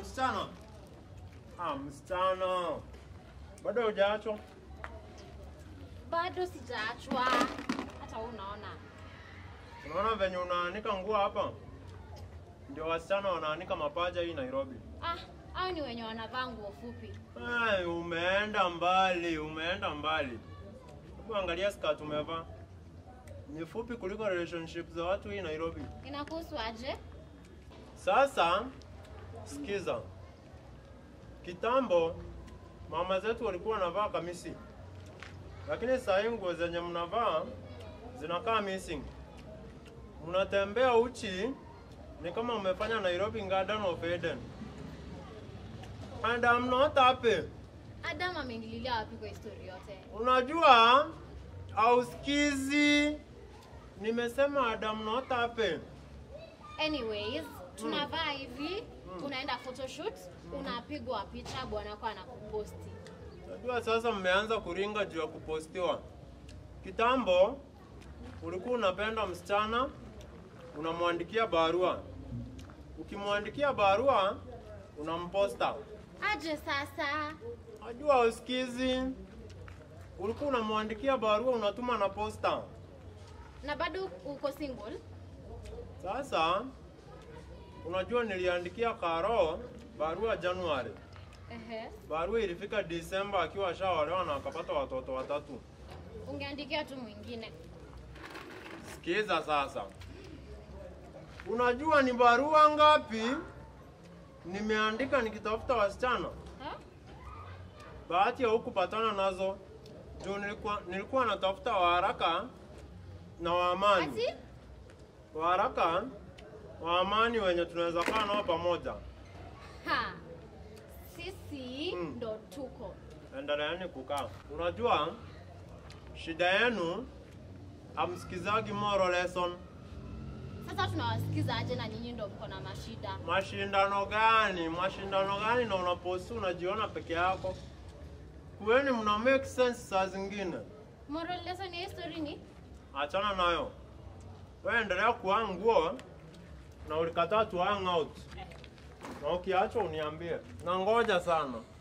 msichana. Ah, msichana. Bado hujaachwa? Bado sijaachwa. Hata wewe unaona. Unaona venye unaanika nguo hapa? Ndio wasichana wanaanika mapaja hii Nairobi. Ah, au ni wenye wanavaa nguo fupi. Ay, umeenda mbali, umeenda mbali. Hebu angalia skirt umevaa. Ni fupi kuliko relationship za watu hii Nairobi. Inakuhusu aje? Sasa sikiza, kitambo mama zetu walikuwa wanavaa kamisi, lakini saa hii nguo zenye mnavaa zinakaa missing. Mnatembea uchi, ni kama umefanya Nairobi Garden of Eden. And I'm not happy. Adam ameingililia wapi kwa historia yote? Unajua ausikizi, nimesema Adam not happy. Anyways, tunavaa hivi, unaenda photoshoot, unapigwa picha bwanako anakuposti. Najua sasa mmeanza kuringa juu ya kupostiwa. Kitambo ulikuwa unapenda msichana, unamwandikia barua. Ukimwandikia barua unamposta. Aje sasa? Najua usikizi, ulikuwa unamwandikia barua unatuma na posta. Na bado uko single? Sasa unajua niliandikia Karo barua Januari, Ehe. barua ilifika Disemba akiwa ashaolewa na akapata watoto watatu. Ungeandikia tu mwingine. Sikiza sasa, unajua ni barua ngapi nimeandika nikitafuta wasichana? Ha? Bahati ya hukupatana nazo juu nilikuwa, nilikuwa natafuta wa haraka na wa amani. Ati? Wa haraka wa amani wenye tunaweza kaa nao pamoja. Ha. Sisi Mm. ndo tuko. Endeleeni kukaa. Unajua shida yenu hamsikizagi moral lesson. Sasa tunawasikiza aje na nyinyi ndo mko na mashida? Mashindano gani? Mashindano gani? Na unaposti unajiona peke yako? Kuweni mna make sense saa zingine. Moral lesson ya history ni Achana nayo. Wewe endelea kuvaa nguo na ulikataa tu hang out. Na ukiachwa uniambie. Na ngoja sana.